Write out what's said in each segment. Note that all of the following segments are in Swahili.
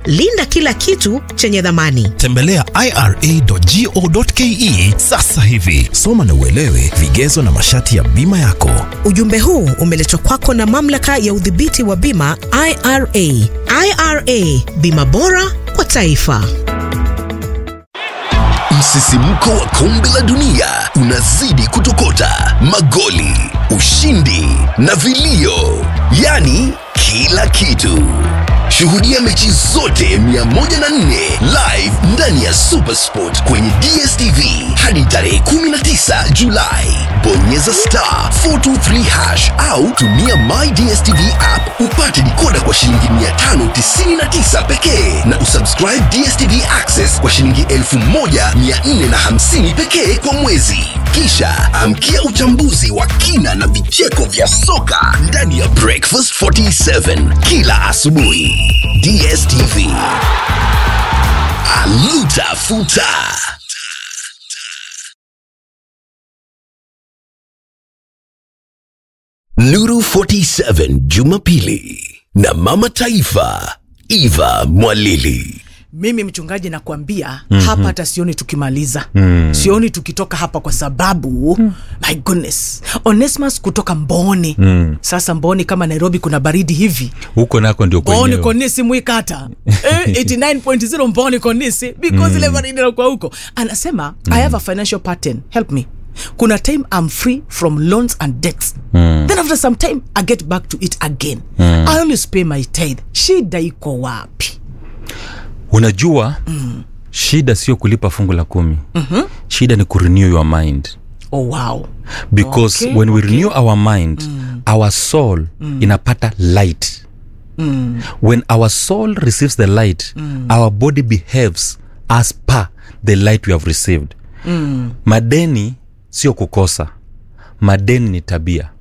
linda kila kitu chenye dhamani. Tembelea ira.go.ke sasa hivi. Soma na uelewe vigezo na masharti ya bima yako. Ujumbe huu umeletwa kwako na mamlaka ya udhibiti wa bima IRA. IRA, bima bora kwa taifa. Msisimko wa kombe la dunia unazidi kutokota, magoli, ushindi na vilio, yaani kila kitu. Shuhudia mechi zote 104 live ndani ya Supersport kwenye DSTV hadi tarehe 19 Julai. Bonyeza star 423 hash au tumia My DSTV app upate dikoda kwa shilingi 599 pekee na usubscribe DSTV Access kwa shilingi 1450 pekee kwa mwezi. Kisha amkia uchambuzi wa kina na vicheko vya soka ndani ya Breakfast 47 kila asubuhi. DSTV. Aluta futa. Nuru 47 Jumapili na Mama Taifa Eva Mwalili. mimi mchungaji nakwambia mm-hmm. hapa hata sioni tukimaliza mm. sioni tukitoka hapa kwa sababu mm. my goodness onesmus kutoka mboni mm. sasa mboni kama nairobi kuna baridi hivi huko nako ndio mboni kwenyewe konisi mwikata eh, 89.0 mboni konisi because ile baridi nakuwa huko anasema mm. i have a financial pattern help me kuna time i'm free from loans and debts mm. then after some time i get back to it again mm. i always pay my tithe shida iko wapi unajua mm. shida sio kulipa fungu la kumi mm-hmm. shida ni kurenew your mind oh wow because Okay, when we okay. renew our mind mm. our soul mm. inapata light mm. when our soul receives the light mm. our body behaves as per the light we have received mm. madeni sio kukosa madeni ni tabia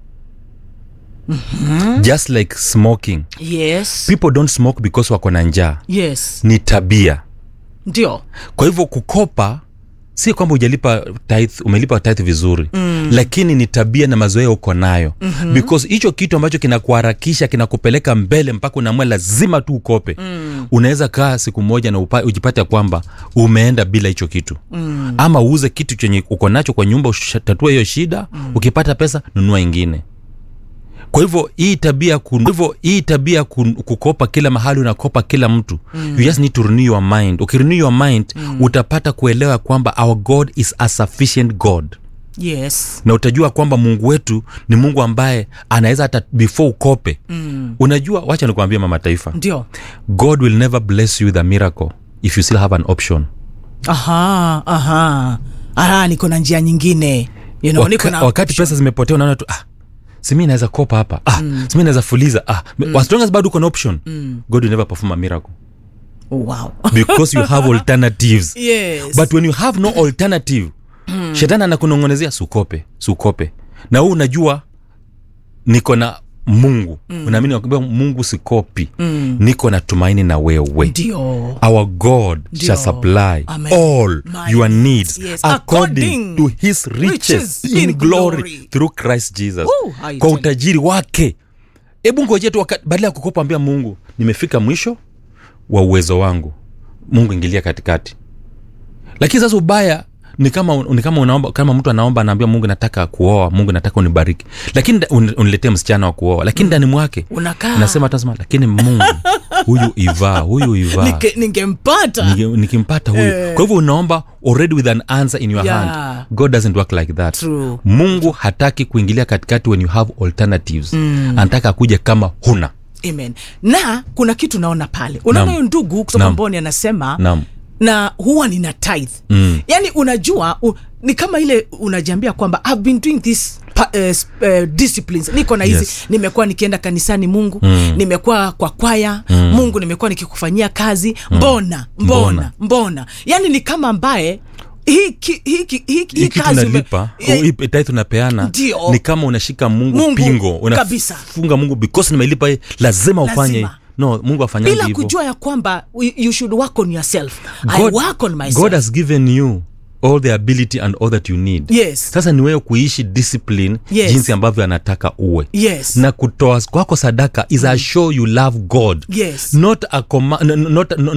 mm-hmm. just like smoking yes people don't smoke because wako na njaa yes ni tabia ndio kwa hivyo kukopa si kwamba ujalipa tithe, umelipa tithe vizuri mm. lakini ni tabia na mazoea uko nayo mm-hmm. because hicho kitu ambacho kinakuharakisha kinakupeleka mbele mpaka unaamua lazima tu ukope mm. unaweza kaa siku moja na upa, ujipate kwamba umeenda bila hicho kitu mm. ama uuze kitu chenye uko nacho kwa nyumba utatue hiyo shida mm. ukipata pesa nunua ingine kwa hivyo hii tabia kun- kwa hivyo hii tabia kun- kukopa kila mahali unakopa kila mtu mm. you just need to renew your mind ukirenew your mind mm. utapata kuelewa kwamba our god is a sufficient god yes na utajua kwamba mungu wetu ni mungu ambaye anaweza hata before ukope mm. unajua wacha nikuambia mama taifa ndio god will never bless you with a miracle if you still have an option aha aha aha niko na njia nyingine you know, niko Waka, na wakati pesa zimepotea unaona tu ah, simi naweza kopa hapa ah, mm. simi naweza fuliza ah, mm. as long as bado uko na option mm. god will never perform a miracle wow because you have alternatives yes but when you have no alternative mm. shetani anakunongonezea sukope sukope na huu unajua niko na mungu mm. unaamini wakwambia mungu sikopi mm. niko na tumaini na wewe ndio our god Ndio. shall supply Amen. all My your needs, needs yes. according, According to his riches, riches in, in glory, glory. through christ jesus Woo, I kwa tell you. utajiri wake hebu ngoje tu waka- badala ya kukopa ambia mungu nimefika mwisho wa uwezo wangu mungu ingilia katikati lakini sasa ubaya ni kama ni kama unaomba kama mtu anaomba anaambia mungu nataka kuoa mungu nataka unibariki lakini nda- un, uniletee msichana wa kuoa lakini ndani mwake Unakaa. nasema tasema lakini mungu huyu ivaa huyu ivaa Nike- ningempata Niki- nikimpata huyu kwa hivyo unaomba already with an answer in your Yeah. hand god doesn't work like that True. mungu hataki kuingilia katikati when you have alternatives mm. anataka akuja kama huna amen na kuna kitu naona pale unaona Naam. huyo ndugu kutoka Naam. mboni anasema Naam. na huwa nina tithe Mm. yani unajua u, ni kama ile unajiambia kwamba I've been doing this pa, uh, uh, disciplines niko na hizi Yes. nimekuwa nikienda kanisani mungu mm. nimekuwa kwa kwaya mm. mungu nimekuwa nikikufanyia kazi mbona mbona Mbona. mbona yani ni kama ambaye hii ki- hii ki- hii- hii hii kitu kazi ume- unalipa Eh, hii tithe unapeana Ndio. ni kama unashika mungu, Mungu, pingo kabisa. unafunga mungu because nimelipa hii lazima ufanye Lazima. no mungu afanyangi bila hivyo kujua ya kwamba you- you should work on yourself I God, work on myself god has given you all the ability and all that you need Yes. sasa ni wewe kuishi discipline Yes. jinsi ambavyo anataka uwe Yes. na kutoa kwako sadaka is a show you love god Yes. not a command, not, not,